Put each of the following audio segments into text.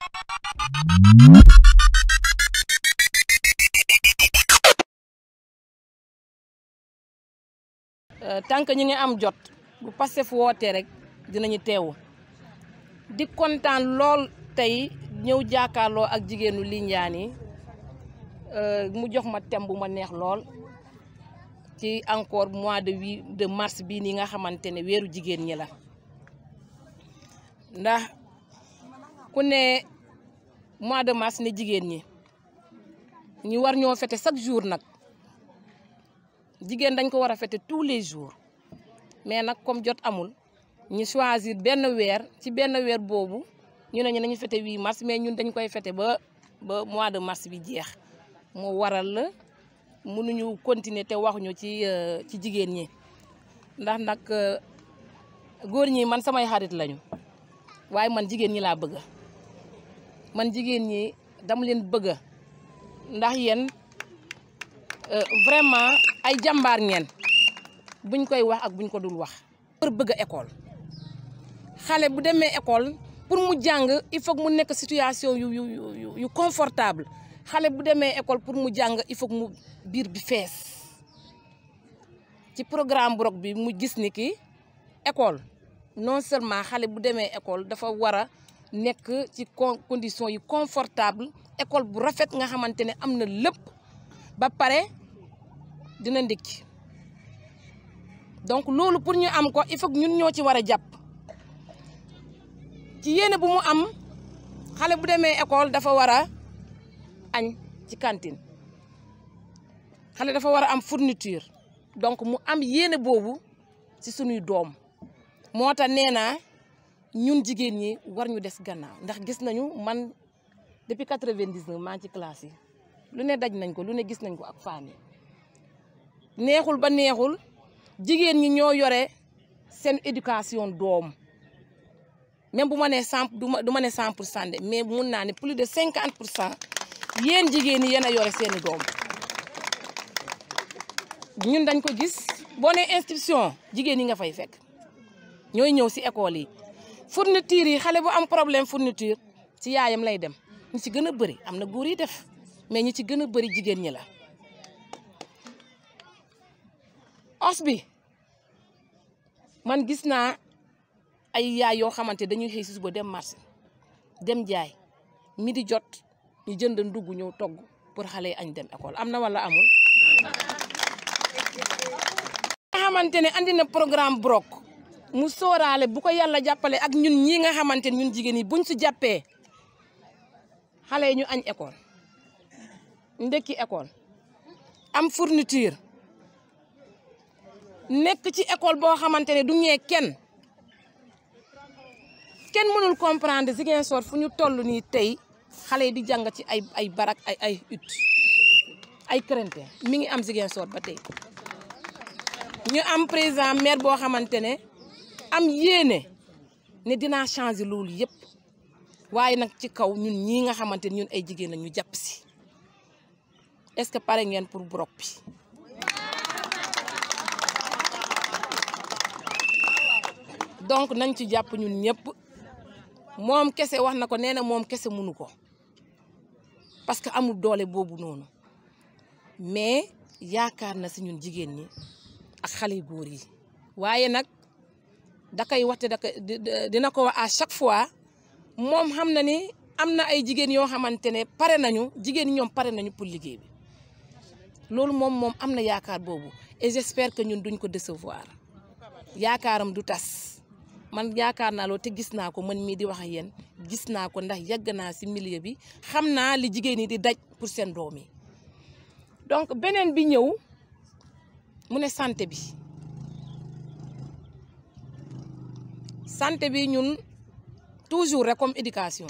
tant que ñi ngi am jot bu Pastef wootee rek dinañu teewu di kontaan lool tey ñëw jàkkaarloo ak jigéenu Lindiane yi mu jox ma thème bu ma neex lool ci encore mois de huit de mars bii nii nga xamante ne weeru jigéen ñi la ndax ku ne mois de mars ne jigéen ñi ñu war ñoo fete chaque jour nag jigéen dañ ko war a fete tous les jours mais nag comme jot amul ñu choisir benn weer ci benn weer boobu ñu ne ñu nañu fete 8 mars mais ñun dañ koy fete ba ba mois de mars bi jeex moo waral la mënuñu continuer te waxuñu ci ci jigéen ñi ndax nag góor ñi man samay xarit lañu waaye man jigéen ñi laa bëgg man jigéen ñi dama leen bëgg ndax yéen vraiment ay jàmbaar ngeen buñ koy wax ak buñ ko dul wax. pour bëgg école xale bu demee école pour mu jàng il faut mu nekk situation yu yu yu yu confortable xale bu demee école pour mu jàng il faut mu biir bi fees ci programme bu rok bi mu gis ni ki école non seulement xale bu demee école dafa war a nekk ci condition yu confortable école bu rafet nga xamante ne am na lépp ba pare dina ndékki donc loolu pour ñu am ko il faut ñun ñoo ci war a jàpp ci yéene bu mu am xale bu demee école dafa war a añ ci cantine xale dafa war a am fourniture donc mu am yéene boobu ci sunuy doom moo tax nee naa ñun jigéen ñi war ñu des gannaaw ndax gis nañu man depuis quatre-vingt-dix-neuf maa ngi ci classe yi lu ne daj nañ ko lu ne gis nañ ko ak famille neexul ba neexul jigéen ñi ñoo yore seen éducation doom même bu ma nee cent du ma ne cent pour cent de mais mun naa ne plus de cinquante pour cent yéen jigéen ñi yéen a yore seeni doom ñun dañ ko gis boo nee institution jigéen ñi nga fay fekk ñooy ñëw si école yi fourniture yi xale bu am problème fourniture ci yaayam lay dem ñi ci gën a bëri am na góor yi def mais ñi ci gën a bëri jigéen ñi la os bi man gis naa ay yaay yoo xamante dañuy xëy si suba dem marché dem jaay midi jot ñu jënd ndugg ñëw togg pour xale yi añ dem école am na wala amul. nga xamante ne andi na programme brok mu sóoraale bu ko yàlla jàppale ak ñun ñii nga xamante ne ñun jigéen yi buñ si jàppee xale yi ñu añ école ndekki école am fourniture. nekk ci école boo xamante ne du ñee kenn kenn mënul comprendre Ziguinchor fu ñu toll nii tey xale yi di jàng ci ay ay barak ay ay ut ay crainte mi ngi am Ziguinchor ba tey ñu am président maire boo xamante ne am yéene ne dinaa changer loolu yëpp waaye nag ci kaw ñun ñii nga xamante ne ñun ay jigéen la ñu jàpp si est-ce que pare ngeen pour brok bi donc nañ ci jàpp ñun ñëpp moom kese wax na ko nee na moom kese mënu ko parce que amul doole boobu noonu mais yaakaar na si ñun jigéen ñi ak xale yu góor yi waaye nag da koy waxte da koy dina ko wax à chaque fois moom xam na ni am na ay jigéen yoo xamante ne pare nañu jigéen ñi ñoom pare nañu pour liggéey bi loolu moom moom am na yaakaar boobu et j'espère que ñun duñ ko décevoir yaakaaram du tas man yaakaar naa loolu te gis naa ko man mii di wax ak yéen gis naa ko ndax yàgg naa si milieu bi xam naa li jigéen ñi di daj pour seen doom yi donc beneen bi ñëw mu ne santé bi santé bi ñun toujours rek comme éducation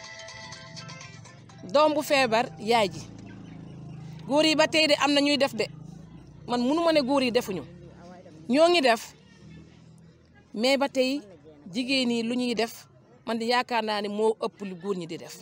doom bu feebar yaay ji góor yi ba tey de am na ñuy def de man munu ma ne góor yi defuñu ñoo ngi def mais ba tey jigéen ñi lu ñuy def man di yaakaar naa ne moo ëpp lu góor ñi di def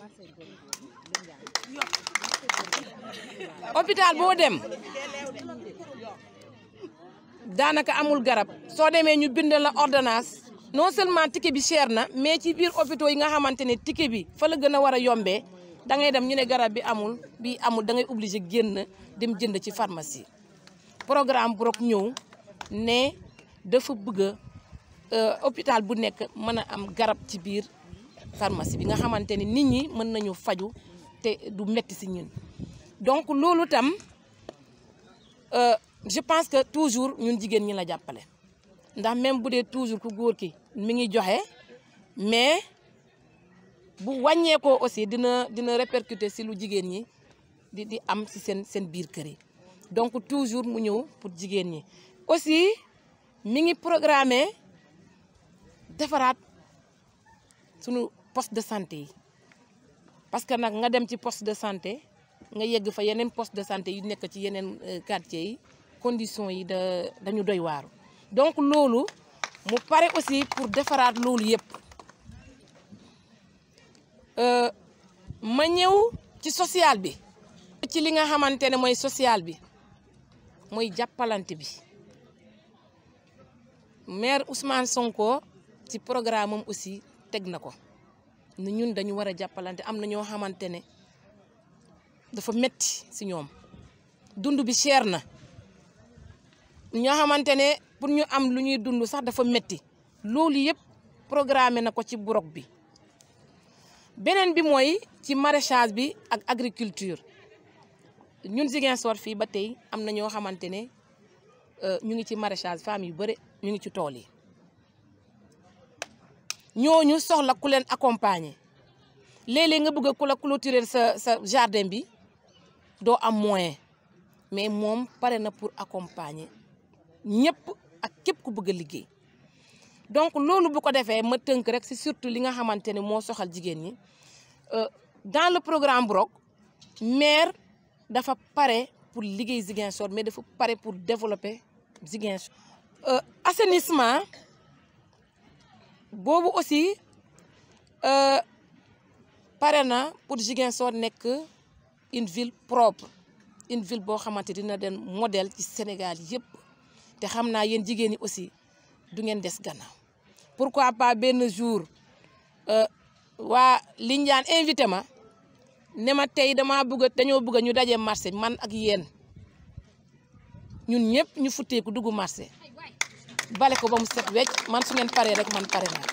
hôpital boo dem daanaka amul garab soo demee ñu bind la ordonnance non seulement ticket bi cher na mais ci biir hôpitaux yi nga xamante ne ticket bi fa la gën a war a yombee da ngay dem ñu ne garab bi amul bi amul da ngay obligé génn dem jënd ci pharmacie programme Brok ñëw ne dafa bëgg a hôpital bu nekk mën a am garab ci biir pharmacie bi nga xamante ne nit ñi mën nañu faju te du metti si ñun donc loolu tam je pense que toujours ñun jigéen ñi la jàppale ndax même bu dee toujours ku góor ki mi ngi joxe mais bu wàññeekoo aussi dina dina répercuter si lu jigéen ñi di di am si seen seen biir kër yi donc toujours mu ñëw pour jigéen ñi aussi mi ngi programmé defaraat sunu poste de santé yi parce que nag nga dem ci poste de santé nga yegg fa yeneen poste de santé yu nekk ci yeneen quartier yi conditions yi da dañu doy waaru donc loolu mu pare aussi pour defaraat loolu yëpp ma ñëw ci social bi ci li nga xamante ne mooy social bi mooy jàppalante bi maire Ousmane Sonko ci programme am aussi teg na ko ni ñun dañu war a jàppalante am na ñoo xamante ne dafa metti si ñoom dund bi cher na ñoo xamante ne pour ñu am lu ñuy dund sax dafa metti loolu yëpp programmé na ko ci Brok bi beneen bi mooy ci maraîchage bi ak agriculture ñun Ziguinchor fii ba tey am na ñoo xamante ne ñu ngi ci maraîchage femmes yu bëri ñu ngi ci tool yi ñooñu soxla ku leen accompagner léeg-léeg nga bëgg a ku la clôturer sa sa jardin bi doo am moyen mais moom pare na pour accompagner ñëpp ak képp ku bëgg a liggéey donc loolu bu ko defee ma tënk rek si surtout li nga xamante ne moo soxal jigéen ñi dans le programme Brok maire dafa pare pour liggéey Ziguinchor mais dafa pare pour développer Ziguinchor. assainissement boobu aussi pare na pour Ziguinchor nekk une ville propre une ville boo xamante dina den modèle ci Sénégal yëpp te xam naa yéen jigéen ñi aussi du ngeen des gannaaw pourquoi pas benn jour waa Lindiane invité ma ne ma tey damaa bëgg dañoo bëgg ñu daje marché man ak yéen ñun ñëpp ñu futteeku dugg marché bale ko ba mu set wecc man su ngeen paree rek man pare naa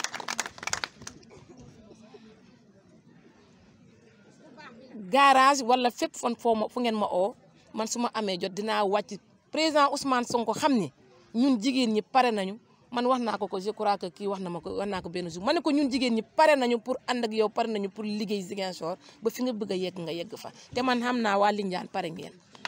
garage wala fépp fan foo ma fu ngeen ma oo man su ma amee jot dinaa wàcc président Ousmane Sonko xam ni ñun jigéen ñi pare nañu man wax naa ko ko je crois que kii wax na ma ko wax naa ko benn jour ma ne ko ñun jigéen ñi pare nañu pour ànd ak yow pare nañu pour liggéey Ziguinchor ba fi nga bëgg a yegg nga yegg fa te man xam naa waa Lindiane pare ngeen.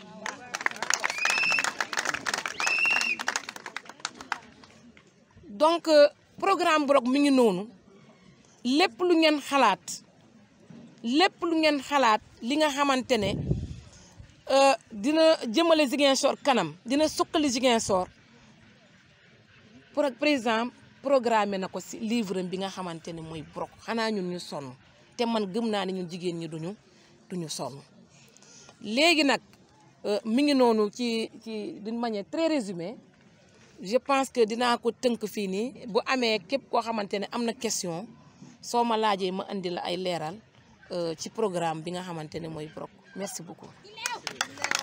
donc programme Brok mi ngi noonu lépp lu ngeen xalaat lépp lu ngeen xalaat li nga xamante ne dina jëmale Ziguinchor kanam dina suqali Ziguinchor pour président programme na ko si livre bi nga xamante ne mooy Brok xanaa ñun ñu sonn te man gëm naa ne ñun jigéen ñi duñu duñu sonn léegi nag mi ngi noonu ci ci d'une manière très résumée je pense que dinaa ko tënk fii nii bu amee képp koo xamante ne am na question soo ma laajee ma indi la ay leeral ci programme bi nga xamante ne mooy Brok merci beaucoup